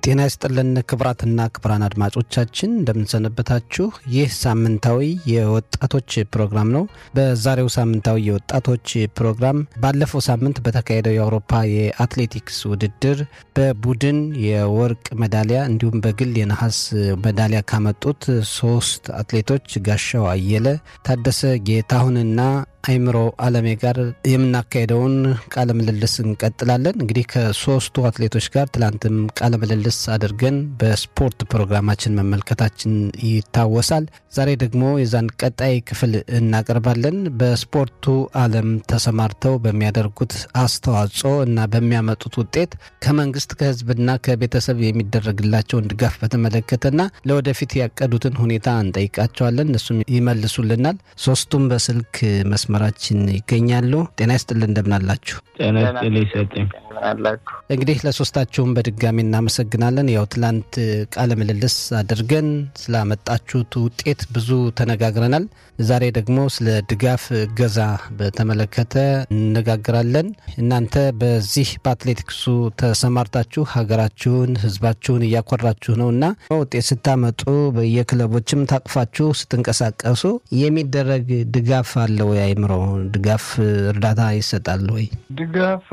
ጤና ይስጥልን ክብራትና ክብራን አድማጮቻችን እንደምንሰነበታችሁ። ይህ ሳምንታዊ የወጣቶች ፕሮግራም ነው። በዛሬው ሳምንታዊ የወጣቶች ፕሮግራም ባለፈው ሳምንት በተካሄደው የአውሮፓ የአትሌቲክስ ውድድር በቡድን የወርቅ ሜዳሊያ እንዲሁም በግል የነሐስ ሜዳሊያ ካመጡት ሶስት አትሌቶች ጋሻው አየለ፣ ታደሰ ጌታሁንና አይምሮ አለሜ ጋር የምናካሄደውን ቃለ ምልልስ እንቀጥላለን። እንግዲህ ከሶስቱ አትሌቶች ጋር ትላንትም ቃለ ምልልስ አድርገን በስፖርት ፕሮግራማችን መመልከታችን ይታወሳል። ዛሬ ደግሞ የዛን ቀጣይ ክፍል እናቀርባለን። በስፖርቱ ዓለም ተሰማርተው በሚያደርጉት አስተዋጽኦ እና በሚያመጡት ውጤት ከመንግስት ከሕዝብና ከቤተሰብ የሚደረግላቸውን ድጋፍ በተመለከተና ለወደፊት ያቀዱትን ሁኔታ እንጠይቃቸዋለን። እነሱም ይመልሱልናል። ሶስቱም በስልክ መስመራችን ይገኛሉ። ጤና ይስጥልን፣ እንደምናላችሁ? ጤና ይስጥልኝ ሰጠኝ አላችሁ እንግዲህ ለሶስታችሁም በድጋሚ እናመሰግናለን። ያው ትላንት ቃለ ምልልስ አድርገን ስላመጣችሁት ውጤት ብዙ ተነጋግረናል። ዛሬ ደግሞ ስለ ድጋፍ እገዛ በተመለከተ እንነጋግራለን። እናንተ በዚህ በአትሌቲክሱ ተሰማርታችሁ ሀገራችሁን፣ ህዝባችሁን እያኮራችሁ ነው እና ውጤት ስታመጡ በየክለቦችም ታቅፋችሁ ስትንቀሳቀሱ የሚደረግ ድጋፍ አለ ወይ? አይምሮ ድጋፍ እርዳታ ይሰጣል ወይ? ድጋፍ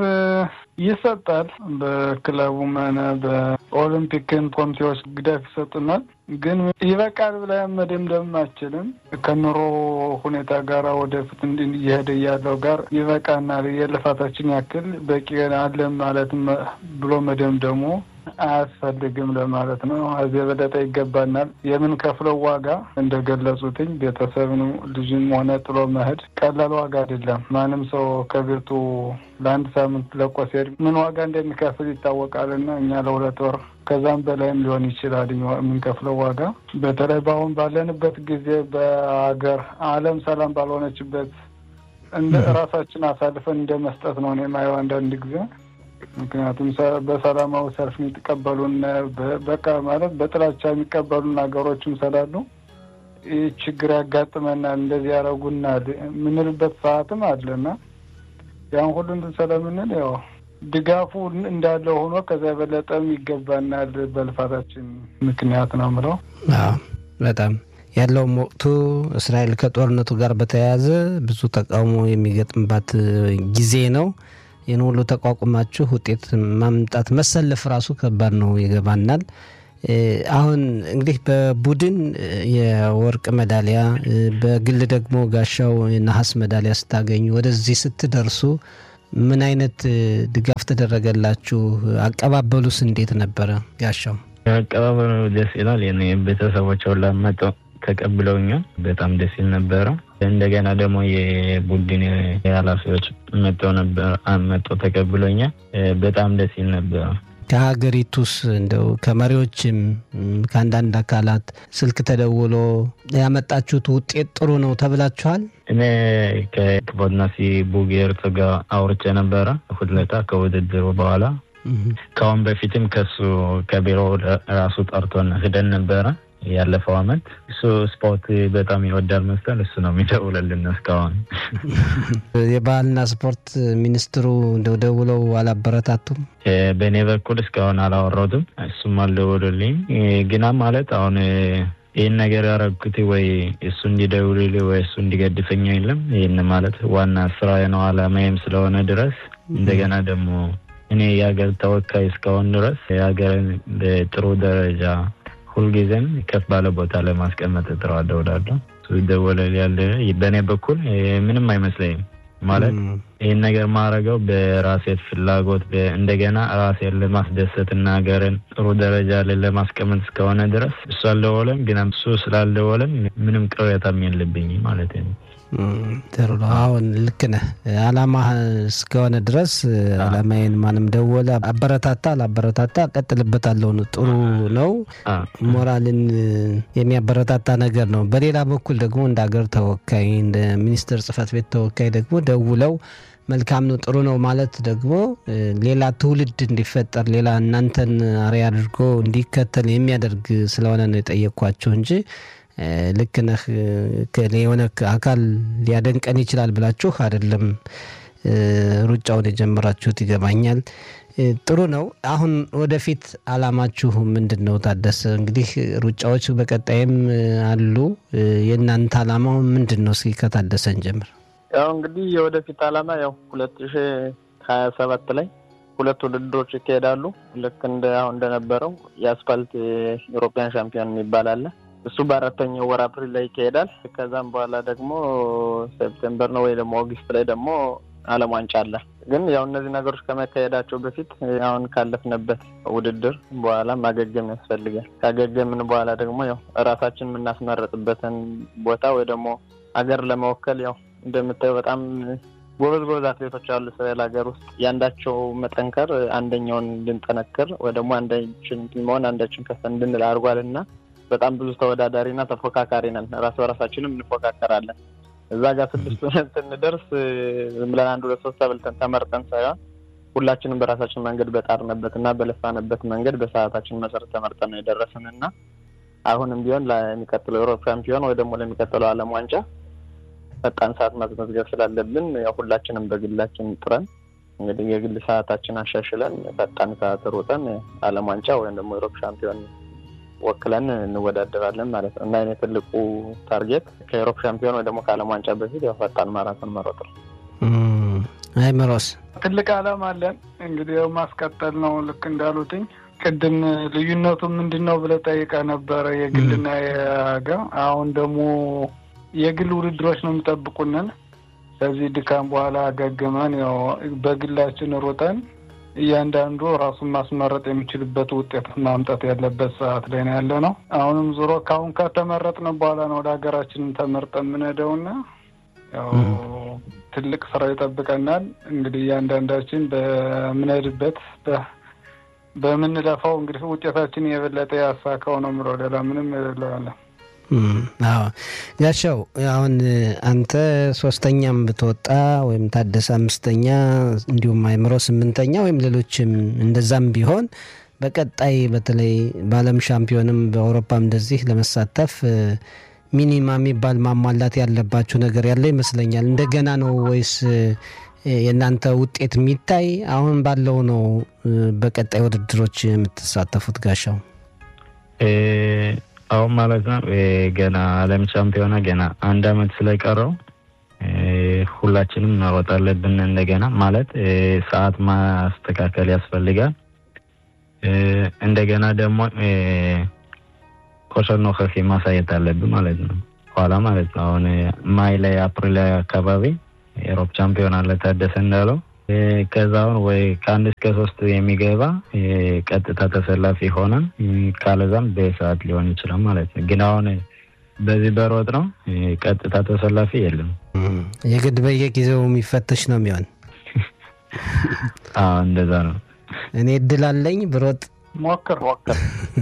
ይሰጣል። በክለቡም ሆነ በኦሎምፒክን ኮሚቴዎች ድጋፍ ይሰጡናል። ግን ይበቃል ብለን መደምደም አችልም። ከኑሮ ሁኔታ ጋር ወደፊት እየሄደ ያለው ጋር ይበቃናል፣ የልፋታችን ያክል በቂ አለን ማለት ብሎ መደምደሙ አያስፈልግም ለማለት ነው። እዚህ የበለጠ ይገባናል። የምንከፍለው ዋጋ እንደገለጹትኝ ቤተሰብን ልጅም ሆነ ጥሎ መሄድ ቀላል ዋጋ አይደለም። ማንም ሰው ከቤቱ ለአንድ ሳምንት ለቆ ሲሄድ ምን ዋጋ እንደሚከፍል ይታወቃልና እኛ ለሁለት ወር ከዛም በላይም ሊሆን ይችላል የምንከፍለው ዋጋ። በተለይ በአሁን ባለንበት ጊዜ በሀገር ዓለም ሰላም ባልሆነችበት እንደ ራሳችን አሳልፈን እንደ መስጠት ነው እኔ የማየው አንዳንድ ጊዜ ምክንያቱም በሰላማዊ ሰልፍ የሚቀበሉን በቃ ማለት በጥላቻ የሚቀበሉን ሀገሮችም ስላሉ ይህ ችግር ያጋጥመናል፣ እንደዚህ ያደረጉናል የምንልበት ሰዓትም አለና ያን ሁሉ እንትን ስለምንል ያው ድጋፉ እንዳለ ሆኖ ከዚያ የበለጠም ይገባናል በልፋታችን ምክንያት ነው ምለው። በጣም ያለውም ወቅቱ እስራኤል ከጦርነቱ ጋር በተያያዘ ብዙ ተቃውሞ የሚገጥምባት ጊዜ ነው። ይህን ሁሉ ተቋቁማችሁ ውጤት ማምጣት መሰለፍ ራሱ ከባድ ነው፣ ይገባናል። አሁን እንግዲህ በቡድን የወርቅ ሜዳሊያ በግል ደግሞ ጋሻው የነሐስ ሜዳሊያ ስታገኙ ወደዚህ ስትደርሱ ምን አይነት ድጋፍ ተደረገላችሁ? አቀባበሉስ እንዴት ነበረ? ጋሻው አቀባበሉ ደስ ይላል። ቤተሰቦች ሁላ መጥተው ተቀብለውኛል። በጣም ደስ ይል ነበረ። እንደገና ደግሞ የቡድን ኃላፊዎች መጥተው ነበር መጥተው ተቀብሎኛል። በጣም ደስ ይል ነበረ። ከሀገሪቱስ እንደው ከመሪዎችም ከአንዳንድ አካላት ስልክ ተደውሎ ያመጣችሁት ውጤት ጥሩ ነው ተብላችኋል? እኔ ከክቦድናሲ ቡጌርት ጋር አውርቼ ነበረ ሁለታ ከውድድሩ በኋላ ከአሁን በፊትም ከሱ ከቢሮ ራሱ ጠርቶን ሂደን ነበረ ያለፈው አመት እሱ ስፖርት በጣም ይወዳል መሰል እሱ ነው የሚደውለልን። እስካሁን የባህልና ስፖርት ሚኒስትሩ እንደው ደውለው አላበረታቱም? በእኔ በኩል እስካሁን አላወራሁትም። እሱም አልደወሉልኝ። ግና ማለት አሁን ይህን ነገር ያረግኩት ወይ እሱ እንዲደውልልኝ ወይ እሱ እንዲገድፈኝ የለም። ይህን ማለት ዋና ስራ ነው አላማዬም ስለሆነ ድረስ እንደገና ደግሞ እኔ የሀገር ተወካይ እስካሁን ድረስ የሀገርን በጥሩ ደረጃ ሁልጊዜም ከፍ ባለ ቦታ ለማስቀመጥ እጥረዋለሁ እላለሁ። ይደወላል ያለ በእኔ በኩል ምንም አይመስለኝም። ማለት ይህን ነገር ማድረገው በራሴ ፍላጎት እንደገና ራሴን ለማስደሰት እና ሀገርን ጥሩ ደረጃ ላይ ለማስቀመጥ እስከሆነ ድረስ እሱ አልደወለም፣ ግን እሱ ስላልደወለም ምንም ቅሬታም የለብኝ ማለት ነው። ጥሩ ነው። አሁን ልክ ነህ። አላማ እስከሆነ ድረስ አላማዬን ማንም ደወለ አበረታታ አላበረታታ ቀጥልበታለሁ ነው። ጥሩ ነው። ሞራልን የሚያበረታታ ነገር ነው። በሌላ በኩል ደግሞ እንደ ሀገር ተወካይ እንደ ሚኒስትር ጽህፈት ቤት ተወካይ ደግሞ ደውለው መልካም ነው ጥሩ ነው ማለት ደግሞ ሌላ ትውልድ እንዲፈጠር ሌላ እናንተን አርአያ አድርጎ እንዲከተል የሚያደርግ ስለሆነ ነው የጠየቅኳቸው እንጂ ልክ ነህ የሆነ አካል ሊያደንቀን ይችላል ብላችሁ አይደለም ሩጫውን የጀመራችሁት ይገባኛል። ጥሩ ነው። አሁን ወደፊት አላማችሁ ምንድን ነው? ታደሰ እንግዲህ ሩጫዎች በቀጣይም አሉ። የእናንተ አላማው ምንድን ነው? እስኪ ከታደሰን ጀምር። ያው እንግዲህ የወደፊት አላማ ያው ሁለት ሺ ሀያ ሰባት ላይ ሁለት ውድድሮች ይካሄዳሉ። ልክ እንደ አሁን እንደነበረው የአስፋልት የኢሮፒያን ሻምፒዮን የሚባል አለ። እሱ በአራተኛው ወር አፕሪል ላይ ይካሄዳል። ከዛም በኋላ ደግሞ ሴፕቴምበር ነው ወይ ደግሞ ኦገስት ላይ ደግሞ ዓለም ዋንጫ አለ። ግን ያው እነዚህ ነገሮች ከመካሄዳቸው በፊት አሁን ካለፍንበት ውድድር በኋላ ማገገም ያስፈልጋል። ካገገምን በኋላ ደግሞ ያው እራሳችን የምናስመረጥበትን ቦታ ወይ ደግሞ ሀገር ለመወከል ያው እንደምታየው በጣም ጎበዝ ጎበዝ አትሌቶች አሉ እስራኤል ሀገር ውስጥ ያንዳቸው መጠንከር አንደኛውን እንድንጠነክር ወይ ደግሞ አንዳችን መሆን አንዳችን ከፍ እንድንል አድርጓል እና በጣም ብዙ ተወዳዳሪና ተፎካካሪ ነን። ራስ በራሳችንም እንፎካከራለን። እዛ ጋር ስድስት ሆነን ስንደርስ ዝም ብለን አንድ ሁለት ሶስት ተብልተን ተመርጠን ሳይሆን ሁላችንም በራሳችን መንገድ በጣርንበት እና በለፋንበት መንገድ በሰዓታችን መሰረት ተመርጠን ነው የደረስን እና አሁንም ቢሆን ለሚቀጥለው ዩሮፕ ሻምፒዮን ወይ ደግሞ ለሚቀጥለው ዓለም ዋንጫ ፈጣን ሰዓት ማስመዝገብ ስላለብን ያው ሁላችንም በግላችን ጥረን እንግዲህ የግል ሰዓታችን አሻሽለን ፈጣን ሰዓት ሮጠን ዓለም ዋንጫ ወይም ደግሞ ዩሮፕ ሻምፒዮን ወክለን እንወዳደራለን ማለት ነው እና የኔ ትልቁ ታርጌት ከዩሮፕ ሻምፒዮን ወይ ደግሞ ከዓለም ዋንጫ በፊት ያው ፈጣን ማራቶን መሮጥ ነው። አይ ምሮስ ትልቅ ዓላማ አለን እንግዲህ ያው ማስቀጠል ነው። ልክ እንዳሉትኝ ቅድም ልዩነቱ ምንድን ነው ብለህ ጠይቀህ ነበረ የግልና የሀገር አሁን ደግሞ የግል ውድድሮች ነው የሚጠብቁንን። ከዚህ ድካም በኋላ አገግመን ያው በግላችን ሩጠን እያንዳንዱ ራሱን ማስመረጥ የሚችልበት ውጤት ማምጣት ያለበት ሰዓት ላይ ነው ያለ ነው። አሁንም ዞሮ ከአሁን ከተመረጥን በኋላ ነው ወደ ሀገራችንን ተመርጠን የምንሄደውና ያው ትልቅ ስራ ይጠብቀናል። እንግዲህ እያንዳንዳችን በምንሄድበት በምንለፋው እንግዲህ ውጤታችን የበለጠ ያሳካው ነው ምሮ ሌላ ምንም የሌለዋለን። አዎ ጋሻው፣ አሁን አንተ ሶስተኛም ብትወጣ ወይም ታደሰ አምስተኛ እንዲሁም አይምሮ ስምንተኛ ወይም ሌሎችም እንደዛም ቢሆን በቀጣይ በተለይ በዓለም ሻምፒዮንም በአውሮፓም እንደዚህ ለመሳተፍ ሚኒማ የሚባል ማሟላት ያለባችሁ ነገር ያለ ይመስለኛል። እንደገና ነው ወይስ የእናንተ ውጤት የሚታይ አሁን ባለው ነው በቀጣይ ውድድሮች የምትሳተፉት? ጋሻው አሁን ማለት ነው ገና ዓለም ሻምፒዮና ገና አንድ አመት ስለቀረው ሁላችንም መሮጥ አለብን። እንደገና ማለት ሰዓት ማስተካከል ያስፈልጋል። እንደገና ደግሞ ኮሸር ኖኸፊ ማሳየት አለብን ማለት ነው። ኋላ ማለት ነው አሁን ማይ ላይ አፕሪል ላይ አካባቢ የሮፕ ቻምፒዮን አለ ታደሰ እንዳለው ከዛ አሁን ወይ ከአንድ እስከ ሶስት የሚገባ ቀጥታ ተሰላፊ ሆነን ካለዛም በሰዓት ሊሆን ይችላል ማለት ነው። ግን አሁን በዚህ በሮጥ ነው ቀጥታ ተሰላፊ የለም። የግድ በየጊዜው የሚፈተሽ ነው የሚሆን። አዎ እንደዛ ነው። እኔ እድል አለኝ ብሮጥ ሞክር ሞክር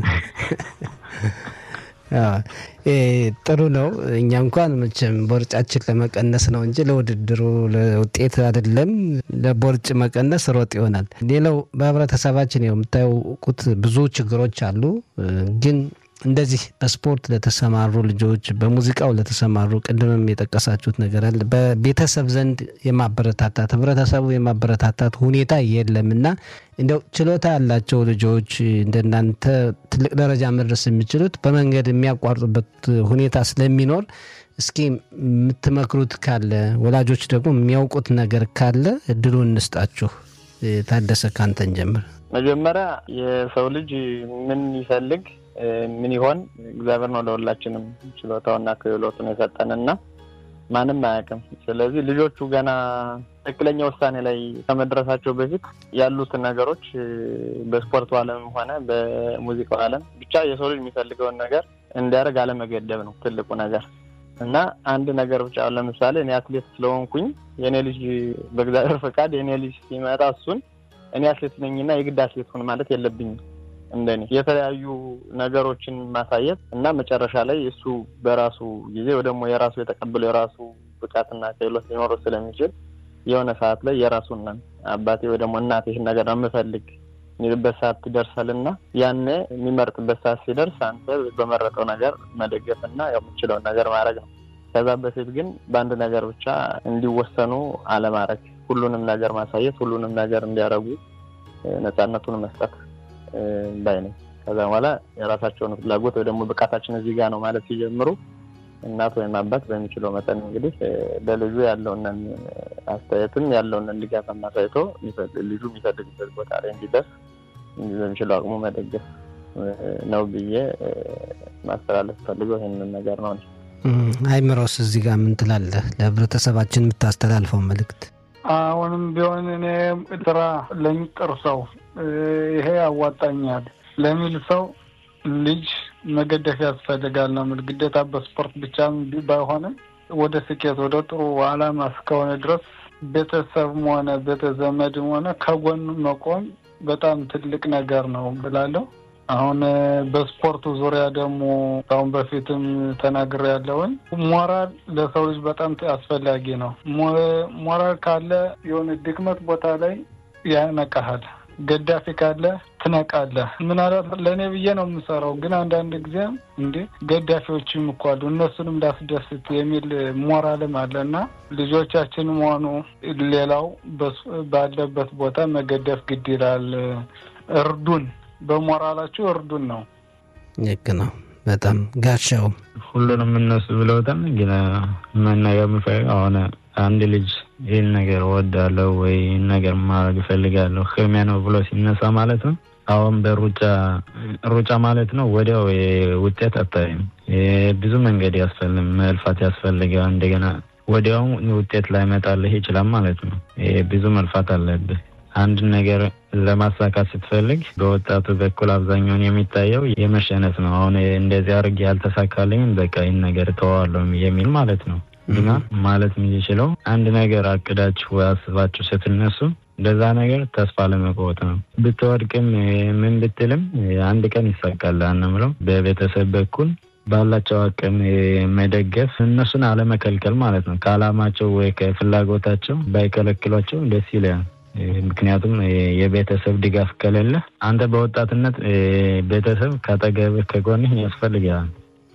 ጥሩ ነው። እኛ እንኳን መቼም ቦርጫችን ለመቀነስ ነው እንጂ ለውድድሩ ለውጤት አይደለም። ለቦርጭ መቀነስ ሮጥ ይሆናል። ሌላው በህብረተሰባችን የምታውቁት ብዙ ችግሮች አሉ ግን እንደዚህ በስፖርት ለተሰማሩ ልጆች በሙዚቃው ለተሰማሩ ቅድምም የጠቀሳችሁት ነገር አለ። በቤተሰብ ዘንድ የማበረታታት ህብረተሰቡ የማበረታታት ሁኔታ የለም እና እንደው ችሎታ ያላቸው ልጆች እንደናንተ ትልቅ ደረጃ መድረስ የሚችሉት በመንገድ የሚያቋርጡበት ሁኔታ ስለሚኖር እስኪ የምትመክሩት ካለ ወላጆች ደግሞ የሚያውቁት ነገር ካለ እድሉን እንስጣችሁ። ታደሰ ካንተን ጀምር። መጀመሪያ የሰው ልጅ ምን ይፈልግ ምን ይሆን እግዚአብሔር ነው ለሁላችንም ችሎታውና ክህሎቱን የሰጠንና ማንም አያውቅም። ስለዚህ ልጆቹ ገና ትክክለኛ ውሳኔ ላይ ከመድረሳቸው በፊት ያሉትን ነገሮች በስፖርቱ ዓለምም ሆነ በሙዚቃው ዓለም ብቻ የሰው ልጅ የሚፈልገውን ነገር እንዲያደርግ አለመገደብ ነው ትልቁ ነገር እና አንድ ነገር ብቻ ለምሳሌ እኔ አትሌት ስለሆንኩኝ የእኔ ልጅ በእግዚአብሔር ፈቃድ የእኔ ልጅ ሲመጣ እሱን እኔ አትሌት ነኝና የግድ አትሌት ሁን ማለት የለብኝም። እንደኔ የተለያዩ ነገሮችን ማሳየት እና መጨረሻ ላይ እሱ በራሱ ጊዜ ወይ ደግሞ የራሱ የተቀበለው የራሱ ብቃትና ክህሎት ሊኖረው ስለሚችል የሆነ ሰዓት ላይ የራሱን አባቴ ወይ ደግሞ እናቴ ይህን ነገር ነው የምፈልግ የሚልበት ሰዓት ይደርሳል እና ያኔ የሚመርጥበት ሰዓት ሲደርስ አንተ በመረጠው ነገር መደገፍ እና የምችለውን ነገር ማድረግ ነው። ከዛ በፊት ግን በአንድ ነገር ብቻ እንዲወሰኑ አለማድረግ፣ ሁሉንም ነገር ማሳየት፣ ሁሉንም ነገር እንዲያደርጉ ነፃነቱን መስጠት ባይ ነኝ። ከዛ በኋላ የራሳቸውን ፍላጎት ወይ ደግሞ ብቃታችን እዚህ ጋር ነው ማለት ሲጀምሩ እናት ወይም አባት በሚችለው መጠን እንግዲህ ለልጁ ያለውንን አስተያየትም ያለውንን ድጋፍ አሳይቶ ልጁ የሚፈልግበት ቦታ ላይ እንዲደርስ በሚችለው አቅሙ መደገፍ ነው ብዬ ማስተላለፍ ፈልገው ይህንን ነገር ነው። አይምሮስ እዚህ ጋር ምን ትላለህ? ለህብረተሰባችን የምታስተላልፈው መልእክት? አሁንም ቢሆን እኔ ስራ ለሚጥር ሰው ይሄ ያዋጣኛል ለሚል ሰው ልጅ መገደፍ ያስፈልጋል ነው የምልህ። ግዴታ በስፖርት ብቻ ባይሆንም ወደ ስኬት ወደ ጥሩ አላማ እስከሆነ ድረስ ቤተሰብም ሆነ ቤተዘመድም ሆነ ከጎን መቆም በጣም ትልቅ ነገር ነው ብላለሁ። አሁን በስፖርቱ ዙሪያ ደግሞ አሁን በፊትም ተናግሬ ያለውን ሞራል ለሰው ልጅ በጣም አስፈላጊ ነው። ሞራል ካለ የሆነ ድክመት ቦታ ላይ ያነቃሃል። ገዳፊ ካለ ትነቃለህ። ምናልባት ለእኔ ብዬ ነው የምሰራው፣ ግን አንዳንድ ጊዜም እንዴ ገዳፊዎችም እኮ አሉ እነሱንም እንዳስደስት የሚል ሞራልም አለ እና ልጆቻችንም ሆኑ ሌላው ባለበት ቦታ መገደፍ ግድ ይላል። እርዱን፣ በሞራላችሁ እርዱን ነው። ልክ ነው። በጣም ጋሻው ሁሉንም እነሱ ብለውታል። ግን መናገር የምፈልገው አሁን አንድ ልጅ ይህን ነገር እወዳለሁ ወይ ይህን ነገር ማድረግ እፈልጋለሁ ህልሜ ነው ብሎ ሲነሳ ማለት ነው። አሁን በሩጫ ሩጫ ማለት ነው ወዲያው ውጤት አታይም። ብዙ መንገድ ያስፈልም መልፋት ያስፈልጋል። እንደገና ወዲያው ውጤት ላይመጣልህ ይችላል ማለት ነው። ብዙ መልፋት አለብህ። አንድ ነገር ለማሳካት ስትፈልግ በወጣቱ በኩል አብዛኛውን የሚታየው የመሸነፍ ነው። አሁን እንደዚህ አድርጌ ያልተሳካልኝም በቃ ይህን ነገር ተዋዋለሁ የሚል ማለት ነው። ግና ማለት የሚችለው አንድ ነገር አቅዳችሁ አስባችሁ ስትነሱ ለዛ ነገር ተስፋ ለመቆወጥ ነው። ብትወድቅም ምን ብትልም አንድ ቀን ይሳካል አንምለው። በቤተሰብ በኩል ባላቸው አቅም መደገፍ፣ እነሱን አለመከልከል ማለት ነው። ከአላማቸው ወይ ከፍላጎታቸው ባይከለክሏቸው ደስ ይላል። ምክንያቱም የቤተሰብ ድጋፍ ከሌለ አንተ በወጣትነት ቤተሰብ ከአጠገብህ ከጎንህ ያስፈልጋል።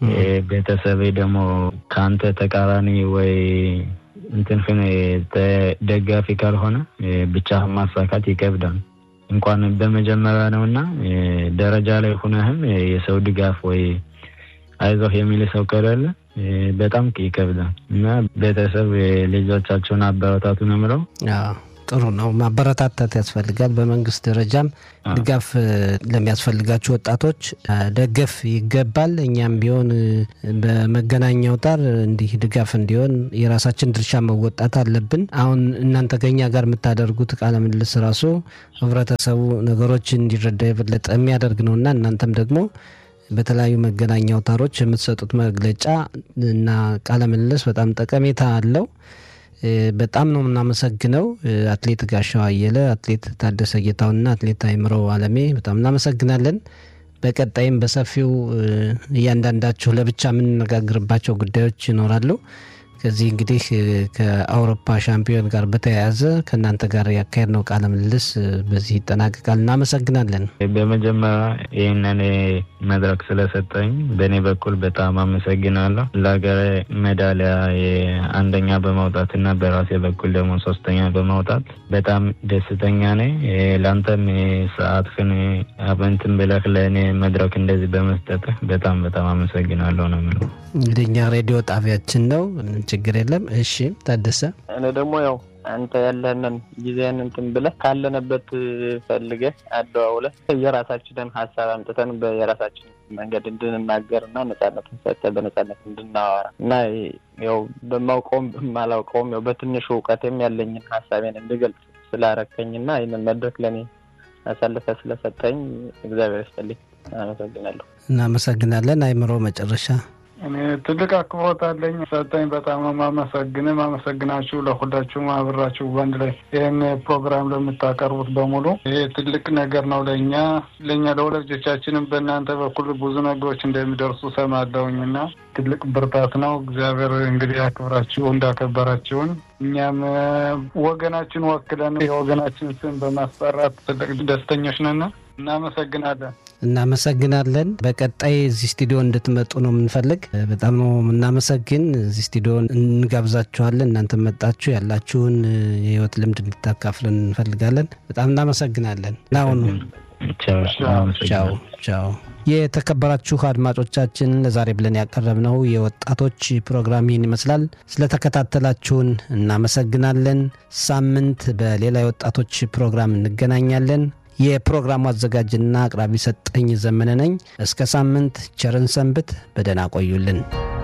ቤተሰብ ደግሞ ከአንተ ተቃራኒ ወይ እንትንፍን ደጋፊ ካልሆነ ብቻህን ማሳካት ይከብዳል። እንኳን በመጀመሪያ ነው እና ደረጃ ላይ ሁነህም የሰው ድጋፍ ወይ አይዞህ የሚል ሰው ከሌለ በጣም ይከብዳል እና ቤተሰብ ልጆቻቸውን አበረታቱ ነው የምለው። ጥሩ ነው። ማበረታታት ያስፈልጋል። በመንግስት ደረጃም ድጋፍ ለሚያስፈልጋቸው ወጣቶች ደገፍ ይገባል። እኛም ቢሆን በመገናኛ አውታር እንዲህ ድጋፍ እንዲሆን የራሳችን ድርሻ መወጣት አለብን። አሁን እናንተ ከኛ ጋር የምታደርጉት ቃለ ምልልስ ራሱ ህብረተሰቡ ነገሮችን እንዲረዳ የበለጠ የሚያደርግ ነው እና እናንተም ደግሞ በተለያዩ መገናኛ አውታሮች የምትሰጡት መግለጫ እና ቃለ ምልልስ በጣም ጠቀሜታ አለው። በጣም ነው የምናመሰግነው። አትሌት ጋሻው አየለ፣ አትሌት ታደሰ ጌታውና አትሌት አይምረው አለሜ በጣም እናመሰግናለን። በቀጣይም በሰፊው እያንዳንዳችሁ ለብቻ የምንነጋግርባቸው ጉዳዮች ይኖራሉ። ከዚህ እንግዲህ ከአውሮፓ ሻምፒዮን ጋር በተያያዘ ከእናንተ ጋር ያካሄድነው ቃለ ምልልስ በዚህ ይጠናቀቃል። እናመሰግናለን። በመጀመሪያ ይህንን መድረክ ስለሰጠኝ በእኔ በኩል በጣም አመሰግናለሁ። ለሀገሬ ሜዳሊያ አንደኛ በማውጣት እና በራሴ በኩል ደግሞ ሶስተኛ በማውጣት በጣም ደስተኛ ነኝ። ለአንተም ሰዓትህን አበንትን ብለህ ለእኔ መድረክ እንደዚህ በመስጠትህ በጣም በጣም አመሰግናለሁ ነው የምለው። እንግዲህ እኛ ሬዲዮ ጣቢያችን ነው፣ ችግር የለም። እሺ ታደሰ፣ እኔ ደግሞ ያው አንተ ያለንን ጊዜን እንትን ብለህ ካለንበት ፈልገህ አደዋውለህ የራሳችንን ሀሳብ አምጥተን በየራሳችን መንገድ እንድንናገር እና ነጻነትን ሰጥተህ በነጻነት እንድናወራ እና ያው በማውቀውም በማላውቀውም ያው በትንሹ እውቀቴም ያለኝን ሀሳቤን እንድገልጽ ስላረከኝ እና ይህንን መድረክ ለእኔ አሳልፈ ስለሰጠኝ እግዚአብሔር ይስጥልኝ። አመሰግናለሁ። እናመሰግናለን። አይምሮ መጨረሻ እኔ ትልቅ አክብሮት አለኝ ሰጠኝ። በጣም ማመሰግን ማመሰግናችሁ ለሁላችሁም አብራችሁ በአንድ ላይ ይህን ፕሮግራም ለምታቀርቡት በሙሉ ይሄ ትልቅ ነገር ነው ለእኛ ለእኛ ለወላጆቻችንም በእናንተ በኩል ብዙ ነገሮች እንደሚደርሱ ሰማለሁኝ እና ትልቅ ብርታት ነው። እግዚአብሔር እንግዲህ ያክብራችሁ እንዳከበራችሁን እኛም ወገናችን ወክለን የወገናችን ስም በማስጠራት ትልቅ ደስተኞች ነን። እናመሰግናለን። እናመሰግናለን። በቀጣይ እዚህ ስቱዲዮ እንድትመጡ ነው የምንፈልግ። በጣም ነው የምናመሰግን። እዚህ ስቱዲዮ እንጋብዛችኋለን። እናንተ መጣችሁ ያላችሁን የህይወት ልምድ እንድታካፍለን እንፈልጋለን። በጣም እናመሰግናለን። ናሁኑ ቻው ቻው። የተከበራችሁ አድማጮቻችን ለዛሬ ብለን ያቀረብነው የወጣቶች ፕሮግራም ይህን ይመስላል። ስለተከታተላችሁን እናመሰግናለን። ሳምንት በሌላ የወጣቶች ፕሮግራም እንገናኛለን። የፕሮግራሙ አዘጋጅና አቅራቢ ሰጠኝ ዘመነ ነኝ። እስከ ሳምንት ቸርን ሰንብት። በደህና ቆዩልን።